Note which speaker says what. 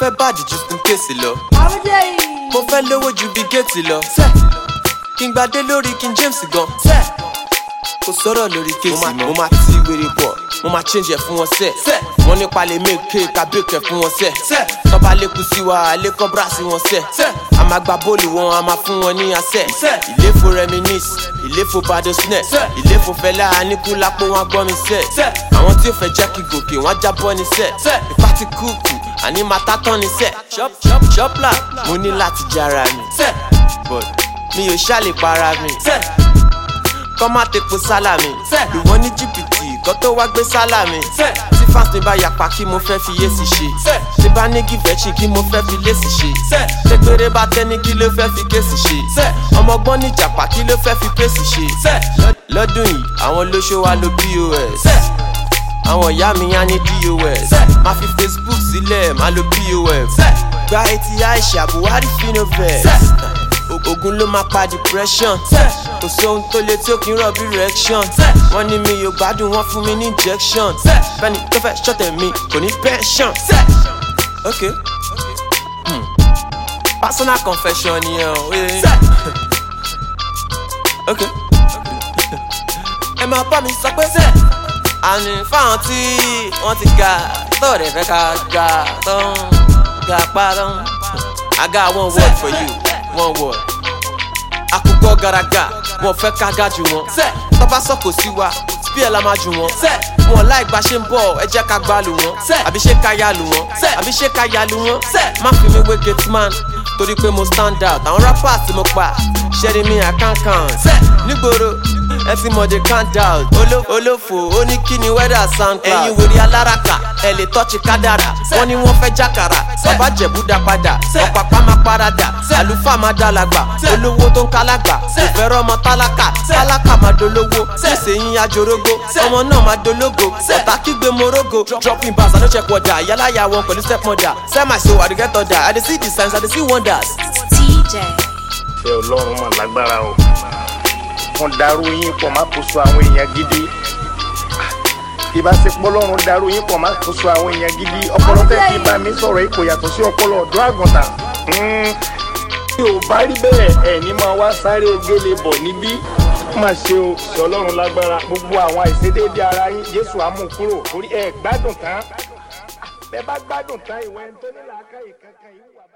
Speaker 1: fẹ́ bàdì ju fún kéèsì lọ. mo fẹ́ lówó ju bí géètì lọ. kí n gbadé lórí king james gan. kò sọ̀rọ̀ lórí kéèsì mọ́. mo máa ti wèrè bọ̀ mo máa change ẹ̀ fún wọn sẹ́. wọ́n nípa lè mèké kábíyèkẹ́ fún wọn sẹ́. tọ́ba lékun sí wa alẹ́kọ́ bra sí wọn sẹ́. a máa gba bóòlù wọn a máa fún wọn ní asẹ́. ìléfo reminis ìléfo badosnẹ ìléfo fẹlẹ anikulapo wọn gbọ́ mi sẹ́. àwọn tí ó fẹ́ jẹ́ kí gòkè wọn jábọ́ ní sẹ́. ìfá ti kúùkù àní máa tá tán ní sẹ́. ṣọ́pla mo ní láti jára mi. but mi ò ṣàlè para mi. kọ́ má tepo sálà mi. lù wọ́n ní jìbìtì kọ́ tó wá gbé sálà mi. tí fans mi bá yapa kí mo fẹ́ fi yé sí ṣe. tí bá ní gìvẹ́chì kí mo fẹ́ fi lé sí ṣe. ṣé péré bá tẹ́ni kí ló fẹ́ fi kéèsì ṣe. ọmọgbọ́n ní jàpá kí ló fẹ́ fi pèsè ṣe. lọ́dún yìí àwọn olóṣó wa lo pos. àwọn ìyá mi á ní dos. máa fi facebook sílẹ̀ máa lo pof. gba etí aisha buhari finovest ogun ló máa pa depression kò sóhun tó le tí ó kì í rọ̀ bí reaction wọ́n ní mi yóò gbádùn wọ́n fún mi ní injection fẹ́ni tó fẹ́ ṣọ̀tẹ̀ mi kò ní pension. ok hmm. personal confession nìyẹn o. ok ẹ máa bá mi sọ pé àní fáwọn tí wọ́n ti ga tó rẹ̀ fẹ́ ká ga tó ń ga pa tó ń. I got one word for you one word. Àkùkọ garaga, wọn fẹ́ ká ga jù wọn. Tọ́ba sọ̀kò sí wa, bí ẹ̀ la máa jù wọn. Wọn láì gba ṣe ń bọ̀, ẹ jẹ́ ká gbá lù wọ́n. Àbí ṣé ká ya lù wọ́n? Àbí ṣé ká ya lù wọ́n? Má fi mi wé gate man, torí pé mo stand out. Àwọn rappers tí mo pa, ṣẹ́ni mi àkànkàn. Nígboro, ẹ ti mọ̀ de count out. Olófò, ó ní kí ni weather soundcloud. Ẹ̀yin wèrè aláràkà, ẹ lè tọ́jú kádàrà. Wọ́n ní wọ́n fẹ́ jákàrà, bàbá jẹ̀bú dá padà. Ọ̀pàpá máa paradà, àlùfáà máa dá làgbà. Olówó tó ń kálágbà, kò fẹ́ rọ́mọ tálákà. Tálákà máa dolówó, nísìnyí ajorógbó. Ọmọ náà máa dológo, ọ̀tá kígbe morogo. Dropping bars, I no check wọ́dà. Yálàyà wọn pẹ̀lú stepmother. Sell my soul, I dey get order. I dey see the signs, I dey see wonders.
Speaker 2: TJ.
Speaker 3: ṣe ọlọ́run mà lágbára o wọ́n darú yín pọ̀ má kó so àwọn èèyàn gidi ìbáṣepọ̀ ọlọ́run darú yín pọ̀ má kó so àwọn èèyàn gidi ọpọlọ tẹ́ fi bá mi sọ̀rọ̀ yìí kò yàtọ̀ sí ọpọlọ ọ̀dọ́ àgùntàn tí ò bá rí bẹ́ẹ̀ ẹ̀ ní máa wá sáré ogele bọ̀ níbí má ṣe o ṣe ọlọ́run lágbára gbogbo àwọn àìṣedéédé ara yín jésù á mú kúrò torí ẹ gbádùn tán bẹ́ẹ̀ bá gbádùn tán ìwé ẹni tó ní làákàyè kankan yìí wà.